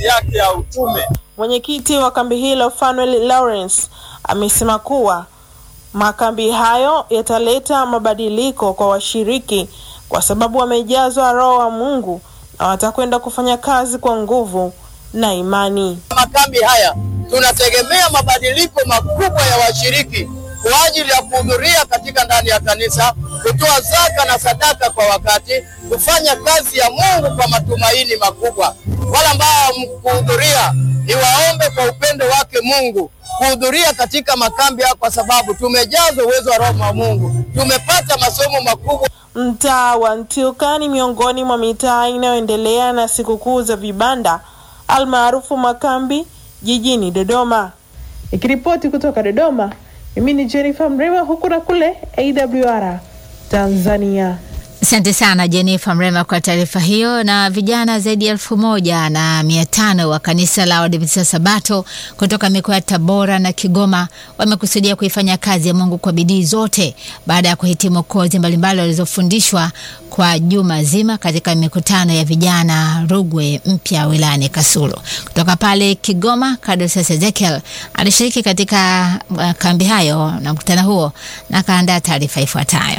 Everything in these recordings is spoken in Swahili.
kazi yake ya utume. Mwenyekiti wa kambi hilo Fanuel Lawrence amesema kuwa makambi hayo yataleta mabadiliko kwa washiriki kwa sababu wamejazwa Roho wa Mungu na watakwenda kufanya kazi kwa nguvu na imani. Makambi haya tunategemea mabadiliko makubwa ya washiriki kwa ajili ya kuhudhuria katika ndani ya kanisa, kutoa zaka na sadaka kwa wakati, kufanya kazi ya Mungu kwa matumaini makubwa. Wale ambao kuhudhuria, niwaombe kwa upendo wake Mungu kuhudhuria katika makambi haya, kwa sababu tumejazwa uwezo wa Roho wa Mungu, tumepata masomo makubwa. Mtaa wa Ntyuka ni miongoni mwa mitaa inayoendelea na sikukuu za vibanda almaarufu makambi jijini Dodoma. Ikiripoti kutoka Dodoma, mimi ni Jennifer Mrema, huku na kule AWR Tanzania. Asante sana Jennifer Mrema kwa taarifa hiyo. Na vijana zaidi ya elfu moja na mia tano wa kanisa la Waadventista Sabato kutoka mikoa ya Tabora na Kigoma wamekusudia kuifanya kazi ya Mungu kwa bidii zote baada ya kuhitimu kozi mbalimbali walizofundishwa kwa juma zima katika mikutano ya vijana Rugwe mpya wilayani Kasulu. Kutoka pale Kigoma, Kadosius Ezekiel alishiriki katika uh, kambi hayo na mkutano huo na akaandaa taarifa ifuatayo.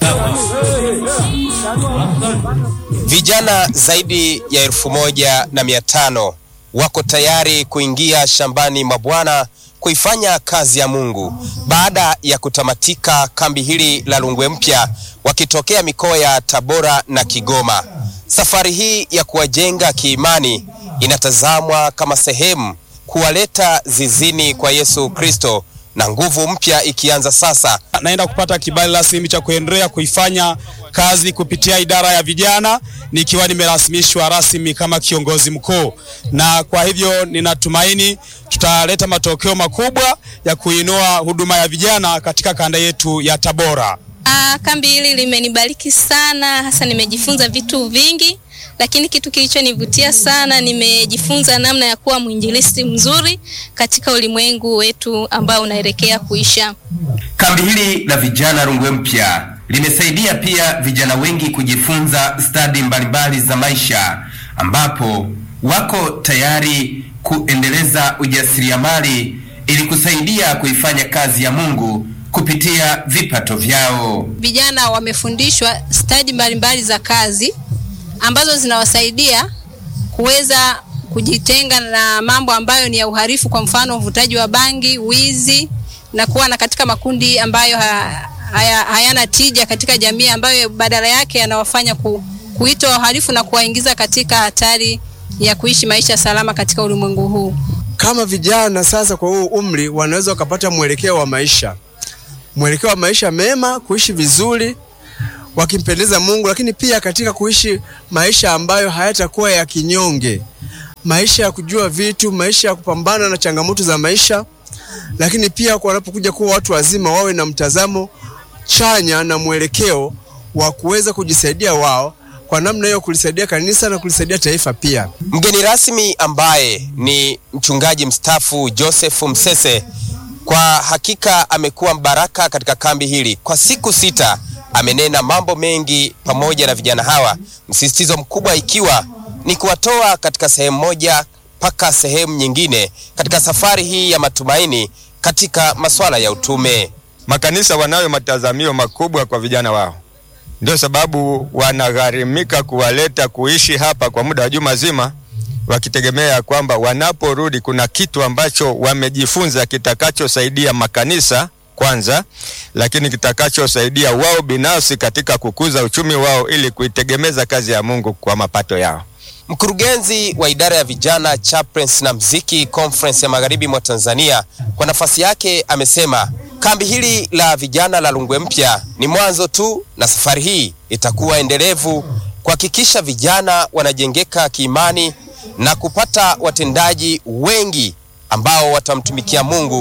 Vijana zaidi ya elfu moja na mia tano wako tayari kuingia shambani mwa Bwana kuifanya kazi ya Mungu baada ya kutamatika kambi hili la Rungwe Mpya, wakitokea mikoa ya Tabora na Kigoma. Safari hii ya kuwajenga kiimani inatazamwa kama sehemu kuwaleta zizini kwa Yesu Kristo na nguvu mpya ikianza sasa. Naenda kupata kibali rasmi cha kuendelea kuifanya kazi kupitia idara ya vijana nikiwa nimerasimishwa rasmi kama kiongozi mkuu, na kwa hivyo ninatumaini tutaleta matokeo makubwa ya kuinua huduma ya vijana katika kanda yetu ya Tabora. Ah, kambi hili limenibariki sana, hasa nimejifunza vitu vingi, lakini kitu kilichonivutia sana, nimejifunza namna ya kuwa mwinjilisti mzuri katika ulimwengu wetu ambao unaelekea kuisha. Kambi hili la vijana Rungwe Mpya limesaidia pia vijana wengi kujifunza stadi mbalimbali za maisha, ambapo wako tayari kuendeleza ujasiriamali ili kusaidia kuifanya kazi ya Mungu kupitia vipato vyao. Vijana wamefundishwa stadi mbalimbali za kazi ambazo zinawasaidia kuweza kujitenga na mambo ambayo ni ya uhalifu, kwa mfano uvutaji wa bangi, wizi na kuwa na katika makundi ambayo ha, haya, hayana tija katika jamii, ambayo badala yake yanawafanya ku, kuitwa wahalifu na kuwaingiza katika hatari ya kuishi maisha salama katika ulimwengu huu. Kama vijana sasa kwa huu umri wanaweza wakapata mwelekeo wa maisha, mwelekeo wa maisha mema, kuishi vizuri wakimpendeza Mungu, lakini pia katika kuishi maisha ambayo hayatakuwa ya kinyonge, maisha ya kujua vitu, maisha ya kupambana na changamoto za maisha, lakini pia wanapokuja kuwa watu wazima wawe na mtazamo chanya na mwelekeo wa kuweza kujisaidia wao kwa namna hiyo kulisaidia kanisa na kulisaidia taifa pia. Mgeni rasmi ambaye ni mchungaji mstaafu Joseph Msese, kwa hakika amekuwa mbaraka katika kambi hili. Kwa siku sita amenena mambo mengi pamoja na vijana hawa, msisitizo mkubwa ikiwa ni kuwatoa katika sehemu moja mpaka sehemu nyingine katika safari hii ya matumaini katika masuala ya utume. Makanisa wanayo matazamio makubwa kwa vijana wao, ndio sababu wanagharimika kuwaleta kuishi hapa kwa muda wa juma zima, wakitegemea kwamba wanaporudi kuna kitu ambacho wamejifunza kitakachosaidia makanisa kwanza, lakini kitakachosaidia wao binafsi katika kukuza uchumi wao ili kuitegemeza kazi ya Mungu kwa mapato yao. Mkurugenzi wa idara ya vijana chaplains na mziki conference ya magharibi mwa Tanzania kwa nafasi yake amesema kambi hili la vijana la Rungwe Mpya ni mwanzo tu, na safari hii itakuwa endelevu kuhakikisha vijana wanajengeka kiimani na kupata watendaji wengi ambao watamtumikia Mungu kwa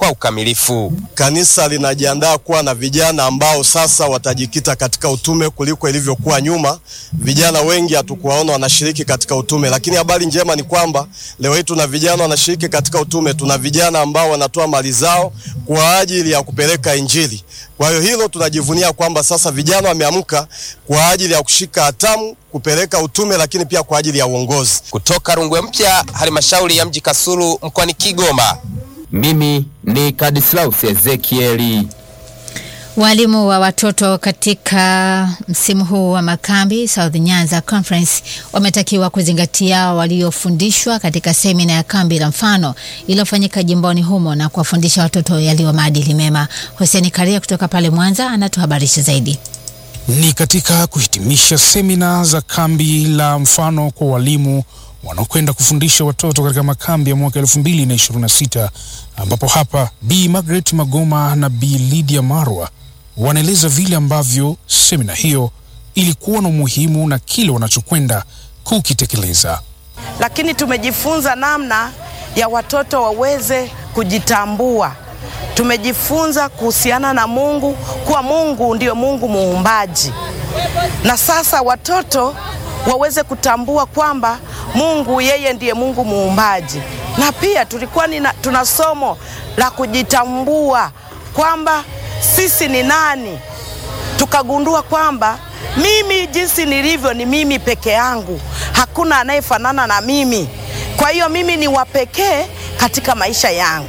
kwa ukamilifu. Kanisa linajiandaa kuwa na vijana ambao sasa watajikita katika utume kuliko ilivyokuwa nyuma. Vijana wengi hatukuwaona wanashiriki katika utume, lakini habari njema ni kwamba leo hii tuna vijana wanashiriki katika utume. Tuna vijana ambao wanatoa mali zao kwa ajili ya kupeleka Injili. Kwa hiyo hilo tunajivunia kwamba sasa vijana wameamka kwa ajili ya kushika hatamu kupeleka utume, lakini pia kwa ajili ya uongozi. Kutoka Rungwe Mpya, halmashauri ya mji Kasulu mkoani Kigoma. Mimi ni Kadislaus Ezekieli. Walimu wa watoto katika msimu huu wa makambi South Nyanza Conference wametakiwa kuzingatia waliofundishwa katika semina ya kambi la mfano iliyofanyika jimboni humo na kuwafundisha watoto yaliyo maadili mema. Hussein Karia kutoka pale Mwanza anatuhabarisha zaidi. Ni katika kuhitimisha semina za kambi la mfano kwa walimu wanaokwenda kufundisha watoto katika makambi ya mwaka 2026 ambapo hapa Bi Margaret Magoma na Bi Lydia Marwa wanaeleza vile ambavyo semina hiyo ilikuwa na umuhimu na kile wanachokwenda kukitekeleza. Lakini tumejifunza namna ya watoto waweze kujitambua. Tumejifunza kuhusiana na Mungu, kuwa Mungu ndio Mungu muumbaji, na sasa watoto waweze kutambua kwamba Mungu yeye ndiye Mungu muumbaji. Na pia tulikuwa nina, tuna somo la kujitambua kwamba sisi ni nani. Tukagundua kwamba mimi jinsi nilivyo ni mimi peke yangu, hakuna anayefanana na mimi. Kwa hiyo mimi ni wa pekee katika maisha yangu,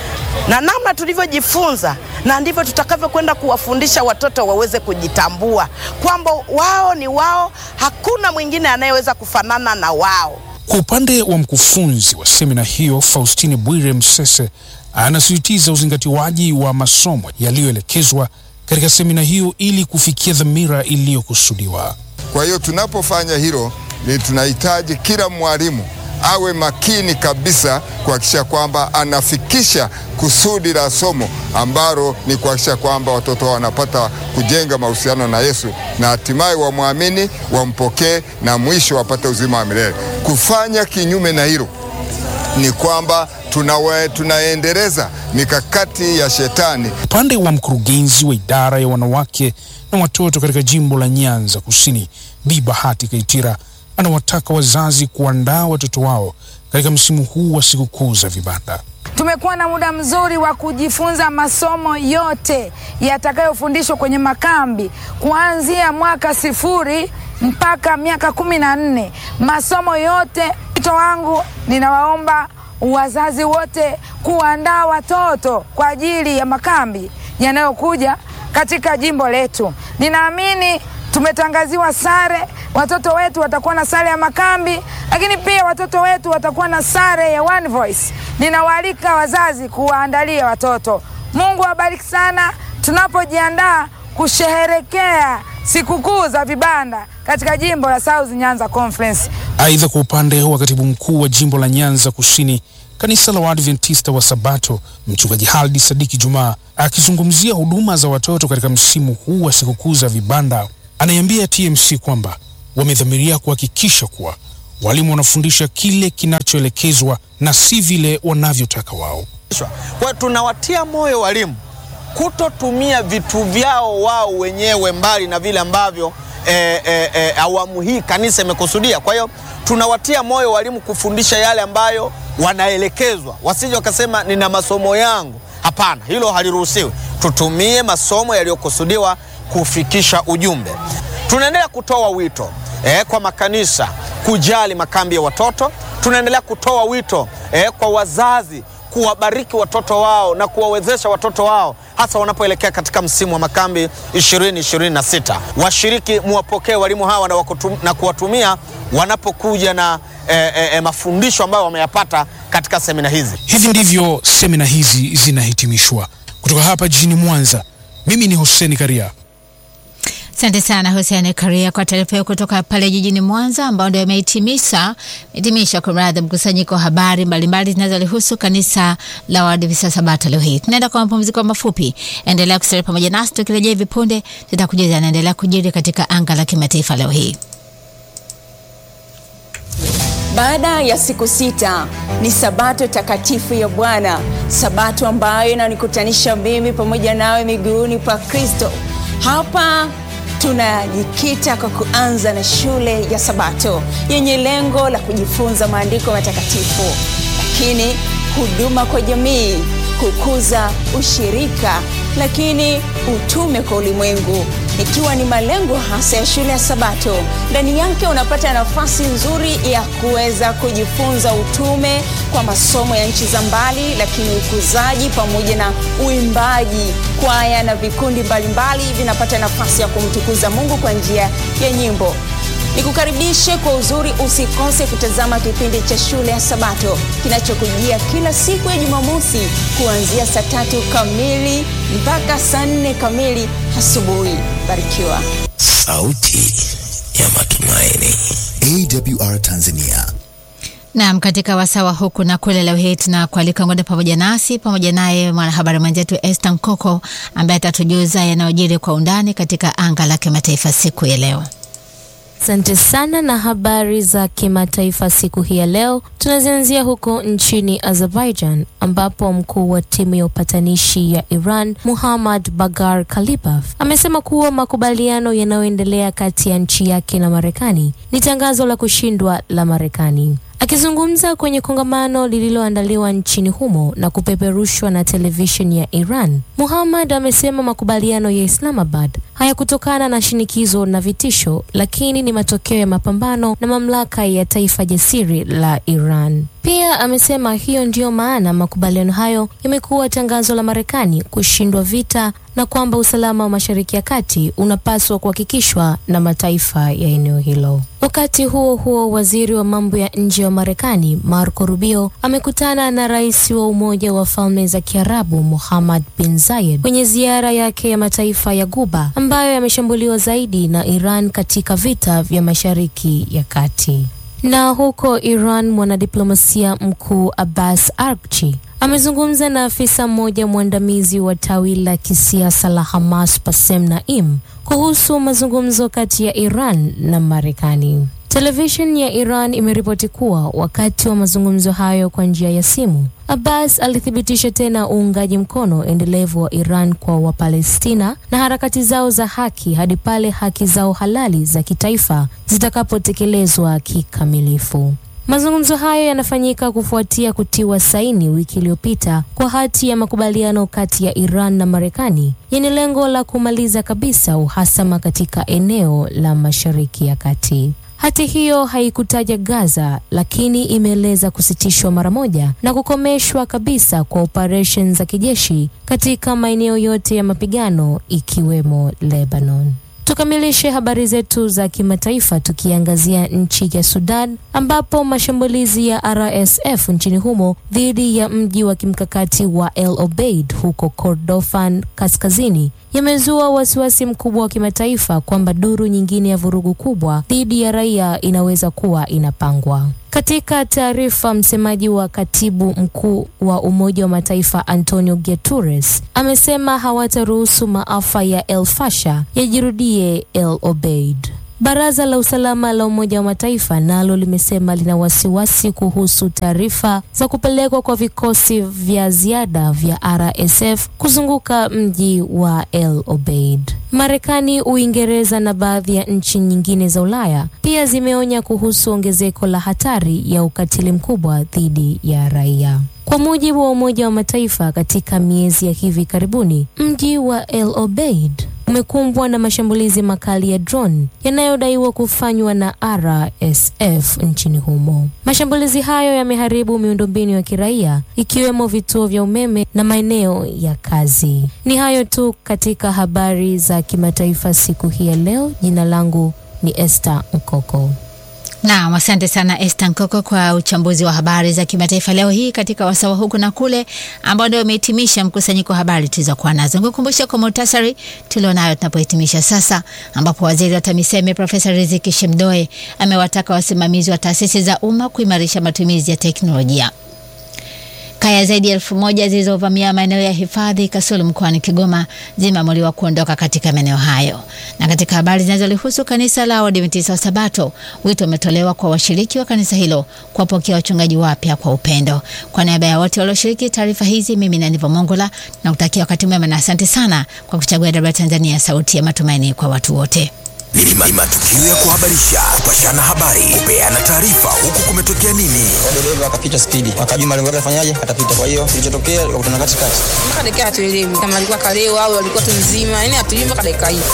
na namna tulivyojifunza na ndivyo tutakavyokwenda kuwafundisha watoto waweze kujitambua kwamba wao ni wao, hakuna mwingine anayeweza kufanana na wao. Kwa upande wa mkufunzi wa semina hiyo Faustine Bwire Msese anasisitiza uzingatiwaji wa masomo yaliyoelekezwa katika semina hiyo ili kufikia dhamira iliyokusudiwa. Kwa hiyo tunapofanya hilo, ni tunahitaji kila mwalimu awe makini kabisa kuhakikisha kwamba anafikisha kusudi la somo ambalo ni kuhakikisha kwamba watoto wanapata kujenga mahusiano na Yesu na hatimaye wamwamini, wampokee na mwisho wapate uzima wa milele. Kufanya kinyume na hilo ni kwamba tunawe, tunaendeleza mikakati ya shetani. Upande wa mkurugenzi wa idara ya wanawake na watoto katika jimbo la Nyanza Kusini, Bi Bahati Kaitira anawataka wazazi kuandaa watoto wao katika msimu huu wa sikukuu za vibanda. Tumekuwa na muda mzuri wa kujifunza masomo yote yatakayofundishwa kwenye makambi kuanzia mwaka sifuri mpaka miaka kumi na nne. Masomo yote. Wito wangu, ninawaomba wazazi wote kuandaa watoto kwa ajili ya makambi yanayokuja katika jimbo letu. Ninaamini tumetangaziwa sare, watoto wetu watakuwa na sare ya makambi, lakini pia watoto wetu watakuwa na sare ya One Voice. Ninawaalika wazazi kuwaandalia watoto. Mungu awabariki sana tunapojiandaa kusherehekea sikukuu za vibanda katika jimbo la South Nyanza Conference. Aidha, kwa upande wa katibu mkuu wa jimbo la Nyanza Kusini, kanisa la Waadventista wa Sabato, mchungaji Haldi Sadiki Jumaa akizungumzia huduma za watoto katika msimu huu wa sikukuu za vibanda, anaiambia TMC kwamba wamedhamiria kuhakikisha kuwa walimu wanafundisha kile kinachoelekezwa na si vile wanavyotaka wao. Kwa hiyo tunawatia moyo walimu kutotumia vitu vyao wao wenyewe mbali na vile ambavyo e, e, e, awamu hii kanisa imekusudia. Kwa hiyo tunawatia moyo walimu kufundisha yale ambayo wanaelekezwa, wasije wakasema nina masomo yangu. Hapana, hilo haliruhusiwi. Tutumie masomo yaliyokusudiwa kufikisha ujumbe. Tunaendelea kutoa wito eh, kwa makanisa kujali makambi ya watoto. Tunaendelea kutoa wito eh, kwa wazazi kuwabariki watoto wao na kuwawezesha watoto wao hasa wanapoelekea katika msimu wa makambi 2026. Washiriki muwapokee walimu hawa na, wakutum, na kuwatumia wanapokuja na eh, eh, mafundisho ambayo wameyapata katika semina hizi. Hivi ndivyo semina hizi zinahitimishwa. Kutoka hapa jijini Mwanza, mimi ni Hussein Karia. Asante sana Hussein Karia kwa taarifa hiyo kutoka pale jijini Mwanza, ambao ndio imehitimisha hitimisha kumradhi, mkusanyiko wa habari mbalimbali zinazolihusu kanisa la Waadventista Sabato leo hii. Tunaenda kwa mapumziko mafupi, endelea kusalia pamoja nasi, tukirejea hivi punde tutakujuza yanaendelea kujiri katika anga la kimataifa leo hii. Baada ya siku sita ni sabato takatifu ya Bwana, sabato ambayo inanikutanisha mimi pamoja nawe miguuni pa Kristo. Hapa tunajikita kwa kuanza na shule ya Sabato yenye lengo la kujifunza maandiko matakatifu, lakini huduma kwa jamii, kukuza ushirika, lakini utume kwa ulimwengu ikiwa ni malengo hasa ya shule ya Sabato. Ndani yake unapata nafasi nzuri ya kuweza kujifunza utume kwa masomo ya nchi za mbali, lakini ukuzaji pamoja na uimbaji. Kwaya na vikundi mbalimbali vinapata nafasi ya kumtukuza Mungu kwa njia ya nyimbo. Nikukaribishe kwa uzuri, usikose kutazama kipindi cha shule ya Sabato kinachokujia kila siku ya Jumamosi kuanzia saa tatu kamili mpaka saa nne kamili asubuhi. Barikiwa. Sauti ya matumaini. AWR Tanzania. Naam, katika wasawa huku na kule, leo hii tunakualika ngoja pamoja nasi pamoja naye mwanahabari mwenzetu Esther Nkoko ambaye atatujuza yanayojiri kwa undani katika anga la kimataifa siku ya leo. Asante sana na habari za kimataifa siku hii ya leo, tunazianzia huko nchini Azerbaijan ambapo mkuu wa timu ya upatanishi ya Iran Muhammad Bagar Kalibaf amesema kuwa makubaliano yanayoendelea kati ya nchi yake na Marekani ni tangazo la kushindwa la Marekani. Akizungumza kwenye kongamano lililoandaliwa nchini humo na kupeperushwa na televisheni ya Iran, Muhammad amesema makubaliano ya Islamabad hayakutokana na shinikizo na vitisho, lakini ni matokeo ya mapambano na mamlaka ya taifa jasiri la Iran. Pia amesema hiyo ndiyo maana makubaliano hayo yamekuwa tangazo la Marekani kushindwa vita na kwamba usalama wa Mashariki ya Kati unapaswa kuhakikishwa na mataifa ya eneo hilo. Wakati huo huo, waziri wa mambo ya nje wa Marekani Marco Rubio amekutana na rais wa Umoja wa Falme za Kiarabu Muhammad bin Zayed kwenye ziara yake ya mataifa ya Guba ambayo yameshambuliwa zaidi na Iran katika vita vya Mashariki ya Kati. Na huko Iran, mwanadiplomasia mkuu Abbas Araghchi amezungumza na afisa mmoja mwandamizi wa tawi la kisiasa la Hamas Bassem Naim kuhusu mazungumzo kati ya Iran na Marekani. Televisheni ya Iran imeripoti kuwa wakati wa mazungumzo hayo kwa njia ya simu, Abbas alithibitisha tena uungaji mkono endelevu wa Iran kwa Wapalestina na harakati zao za haki hadi pale haki zao halali za kitaifa zitakapotekelezwa kikamilifu. Mazungumzo hayo yanafanyika kufuatia kutiwa saini wiki iliyopita kwa hati ya makubaliano kati ya Iran na Marekani yenye lengo la kumaliza kabisa uhasama katika eneo la Mashariki ya Kati. Hati hiyo haikutaja Gaza, lakini imeeleza kusitishwa mara moja na kukomeshwa kabisa kwa operesheni za kijeshi katika maeneo yote ya mapigano ikiwemo Lebanon. Tukamilishe habari zetu za kimataifa tukiangazia nchi ya Sudan ambapo mashambulizi ya RSF nchini humo dhidi ya mji wa kimkakati wa El Obeid huko Kordofan kaskazini yamezua wasiwasi mkubwa wa kimataifa kwamba duru nyingine ya vurugu kubwa dhidi ya raia inaweza kuwa inapangwa. Katika taarifa, msemaji wa katibu mkuu wa Umoja wa Mataifa Antonio Guterres amesema hawataruhusu maafa ya El Fasher yajirudie El Obeid. Baraza la usalama la Umoja wa Mataifa nalo limesema lina wasiwasi kuhusu taarifa za kupelekwa kwa vikosi vya ziada vya RSF kuzunguka mji wa El Obeid. Marekani, Uingereza na baadhi ya nchi nyingine za Ulaya pia zimeonya kuhusu ongezeko la hatari ya ukatili mkubwa dhidi ya raia. Kwa mujibu wa Umoja wa Mataifa, katika miezi ya hivi karibuni, mji wa El Obeid umekumbwa na mashambulizi makali ya drone yanayodaiwa kufanywa na RSF nchini humo. Mashambulizi hayo yameharibu miundombinu ya kiraia ikiwemo vituo vya umeme na maeneo ya kazi. Ni hayo tu katika habari za kimataifa siku hii ya leo. Jina langu ni Esther Nkoko. Naam, asante sana Esther Nkoko kwa uchambuzi wa habari za kimataifa leo hii katika wasawa huku na kule, ambao ndio umehitimisha mkusanyiko wa habari tulizokuwa nazo. Nikukumbusha kwa muhtasari tulionayo tunapohitimisha sasa, ambapo waziri wa TAMISEMI Profesa Riziki Shemdoe amewataka wasimamizi wa taasisi za umma kuimarisha matumizi ya teknolojia. Kaya zaidi ya elfu moja zilizovamia maeneo ya hifadhi Kasulu mkoani Kigoma zimeamuliwa kuondoka katika maeneo hayo. Na katika habari zinazolihusu kanisa la Waadventista wa Sabato, wito umetolewa kwa washiriki wa kanisa hilo kuwapokea wachungaji wapya kwa upendo. Kwa niaba ya wote walioshiriki taarifa hizi, mimi ni Aniva Mongola na kutakia wakati mwema na asante sana kwa kuchagua DW Tanzania, sauti ya matumaini kwa watu wote. Ni ma- matukio ya kuhabarisha, kupashana habari, kupeana taarifa, huku kumetokea nini. dereva akapita spidi, akajua malengo yake afanyaje, atapita. Kwa hiyo kilichotokea, wakutana katikati. mpaka dakika hatuelewi kama alikuwa kalewa au alikuwa tu mzima, yani hatujui mpaka dakika hii.